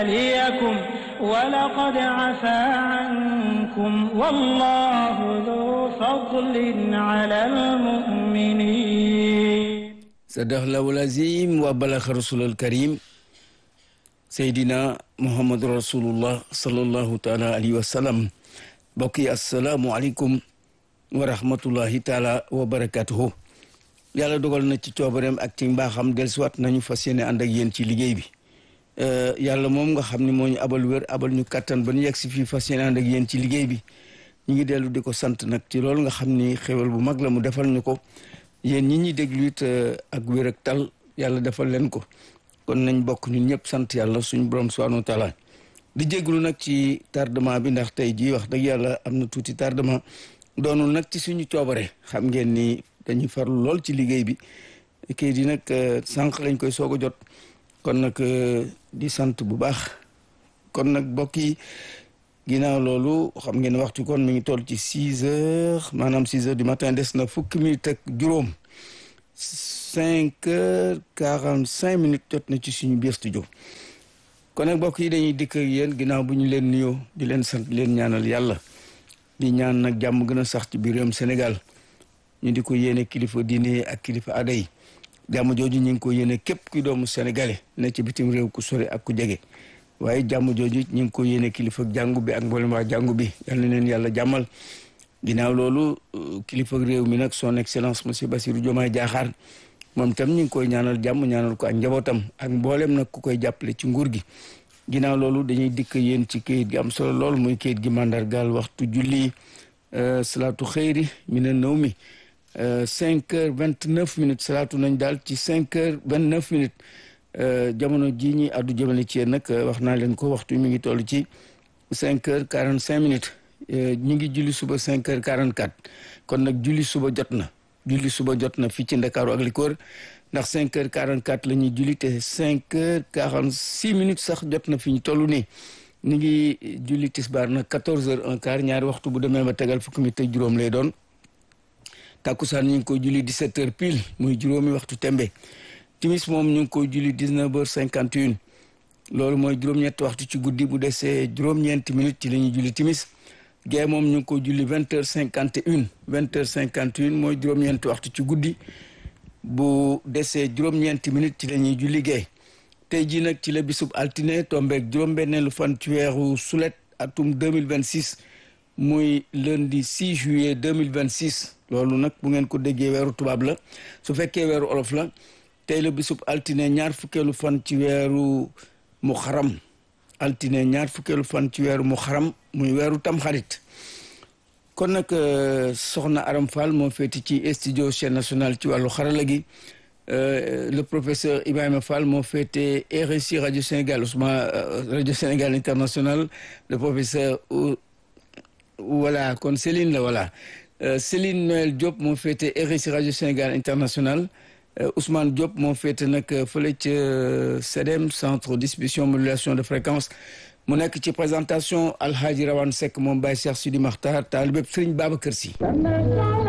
ليكم ولقد عفا عنكم والله ذو فضل على المؤمنين صدق الله العظيم وبلغ رسول الكريم سيدنا محمد رسول الله صلى الله تعالى عليه وسلم بقي السلام عليكم ورحمة الله تعالى وبركاته yàlla dogal na ci coobareem ak ci mbaaxam dellusiwaat nañu fas yéene ànd ak yéen ci liggéey bi yàlla moom nga xam ne moo ñu abal wér abal ñu kattan ba ñu yegg si fii fas yéene ànd ak yéen ci liggéey bi ñu ngi dellu di ko sant nag ci loolu nga xam ni xéwal bu mag la mu defal ñu ko yéen ñi ñuy déglu it ak wér ak tal yàlla defal leen ko kon nañ bokk ñun ñëpp sant yàlla suñu borom subhanahu wa taala di jéglu nag ci tardement bi ndax tey jii wax dëgg yàlla am na tuuti tardement doonul nag ci suñu coobare xam ngeen ni dañuy farlu lool ci liggéey bi kayit yi nag sànq lañ koy soog a jot kon nag di sant bu baax kon nag mbokk yi ginnaaw loolu xam ngeen waxtu kon mi ngi toll ci six heures maanaam six heures du matin des na fukki minutes ak juróom cinq heures quarante cinq minutes jot na ci suñu biir studio kon nag mbokk yi dañuy dikk ak yéen ginnaaw bu ñu leen nuyoo di leen sant leen ñaanal yàlla di ñaan nag jàmm gën a sax ci biir réewum Sénégal ñu di ko yéene kilifa diine ak kilifa aada yi jàmm jooju ñu ngi ko yéene képp kuy doomu sénégalais ne ci bitim réew ku sore ak ku jege waaye jàmm jooju ñu ngi ko yéene kilifa jàngu bi ak mboolem waa jàngu bi yal na leen yàlla jàmmal ginnaaw loolu kilifa réew mi nag son excellence monsieur Bassirou Diomaye Diakhar moom tam ñu ngi koy ñaanal jàmm ñaanal ko ak njabootam ak mboolem nag ku koy jàppale ci nguur gi ginnaaw loolu dañuy dikk yéen ci kayit gi am solo lool muy kayit gi mandargaal waxtu julli salaatu xëyri mi ne nëw mi cinq heures vingt neuf minutes salaatu nañ daal ci cinq heures vingt neuf minutes jamono jii ñi addu jëmale ci yéen nag wax naa leen ko waxtu mi ngi toll ci cinq heures quarante cinq minutes ñu ngi julli suba cinq heures quarante quatre kon nag julli suba jot na julli suba jot na fii ci Ndakaaru ak li ko wër ndax cinq heures quarante quatre la ñuy julli te cinq heures quarante six minutes sax jot na fi ñu toll nii ñu ngi julli tisbaar nag quatorze heures un quart ñaari waxtu bu demee ba tegal fukki minutes ak juróom lay doon takkusaan ñu ngi koy julli 17 heures pile muy juróomi waxtu tembe timis moom ñu ngi koy julli 19 heures 51 loolu mooy juróom-ñetti waxtu ci guddi bu desee juróom-ñeenti minutes ci la ñuy julli timis gee moom ñu ngi koy julli 20 heures 51 20 heures 51 mooy juróom-ñeenti waxtu ci guddi bu desee juróom-ñeenti minutes ci la ñuy julli gee tey jii nag ci la bisub altine tombeeg juróom-benneelu fan ci weeru sulet atum 2026 muy lundi 6 juillet 2026 loolu nag bu ngeen ko déggee weeru tubaab la su fekkee weeru olof la tey la bisub altine ñaar fukkeelu fan ci weeru mu xaram altine ñaar fukkeelu fan ci weeru mu xaram muy weeru tamxarit kon nag soxna Aram Fall moo féeti ci studio chaîne nationale ci wàllu xarala gi le professeur Ibrahima Fall moo féete RSI radio Sénégal Ousmane radio Sénégal international le professeur voilà kon Céline la voilà Céline Noël Diop moo féete RSI radio Sénégal international Ousmane Diop moo féete nag fële ca CEDEM centre distribution modulation de fréquence mu nekk ci présentation Alhaji Rawane Seck moom Baye Cheikh Sidi Makhtar taalibeb Serigne Babacar Sy